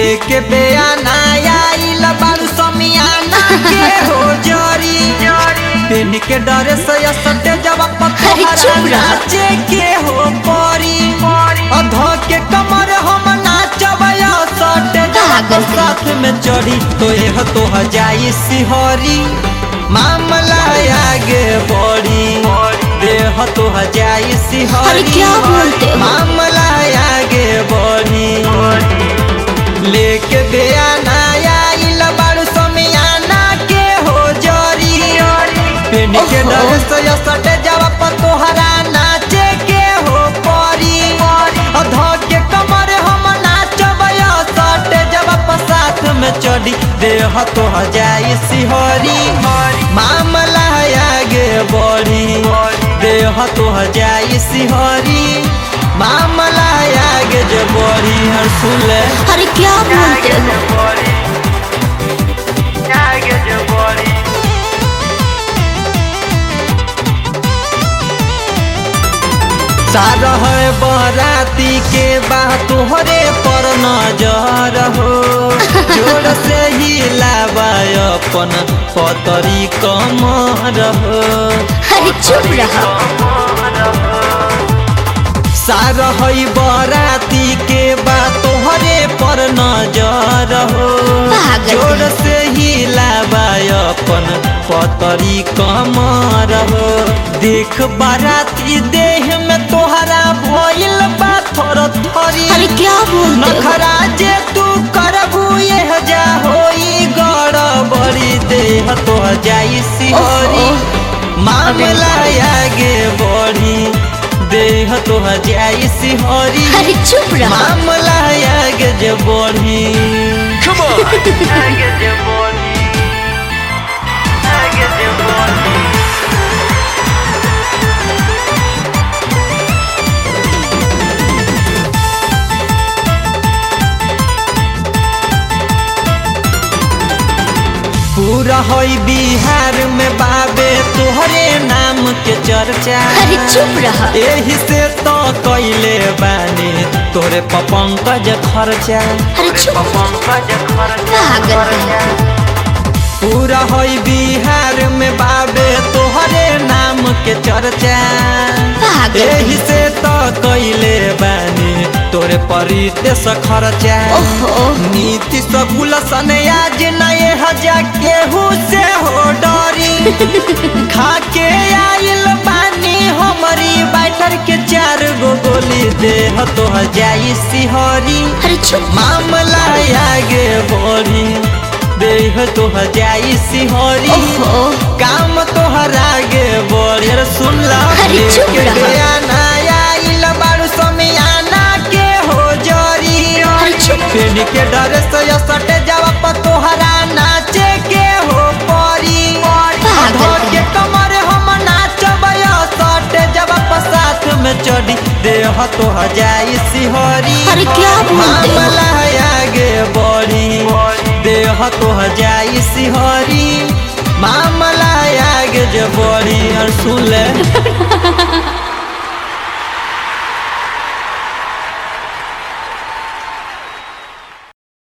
लेके बेयाना आइल बारू समियाना के हो जरी पेन के डरे से सटे जब अरे पत्थर चुप रह। नाचे के हो परी अधो के कमर हम नाचब या सटे जब पागल है। साथ में चढ़ी तो यह तो जाई सिहरी मामला आगे बढ़ी देह तो जाई सिहरी अरे क्या बोलते हो? मामला आगे बढ़ी लेके बेयाना आइल बारू समियाना के हो जरी पेन के ओहो। डर से या सटे जब तोहरा नाचे के हो परी अधो के कमर हम नाचब या सटे जब साथ में चढ़ी देह तो जाई सिहरी मामला आगे बढ़ी देह तो जाई सिहरी मामला आगे जे बढ़ी हर सुले अरे क्या बोलते हो सारा है बराती के बात तोहरे पर नजर हो जोर से ही लावाय अपन पतरी कमर हो अरे चुप रहो सारा है बराती के बात तोहरे पर नजर हो पागल जोर है। से ही लावाय अपन पतरी कमर हो देख बाराती देह में तोहरा भइल बा थोर थरी अरे क्या बोलते हो नखरा जे तू करबू यह जा होई गड़बड़ी देह तो जाई सिहरी ओहो। मामला आगे बढ़ी देह तो जाई सिहरी अरे चुप रहो मामला आगे जे बढ़ी पूरा होई बिहार में बाबे तोहरे नाम के चर्चा अरे चुप रहो एही से तो कैले बानी तोरे पपंकज खर्चा अरे चुप पागल है पूरा होई बिहार में बाबे तोहरे नाम के चर्चा पागल एही है से तो कैले बानी तोरे परितेश खर्चा ओहो नीति सकुल सन आज नए हजा केहू से हो डरी खाके आइल बानी हमरी बैठर के चार गो गोली देह तो जाई सिहरी अरे चुप मामला आगे बढ़ी देह तो जाई सिहरी ओहो काम तोहर आगे बढ़ी अरे सुन ला अरे चुप लेके रहा। बयाना आइल बारू समियाना के हो जरी अरे चुप पेन के डर से या सटे जब तोहरा नाचे के हो परी पागल धो है। के कमर हम नाचब या सटे जब साथ में चढ़ी देह तो जाई सिहरी अरे क्या बोलते हो मामला आगे बढ़ी देह तो जाई सिहरी मामला आगे जे बढ़ी और सुन ले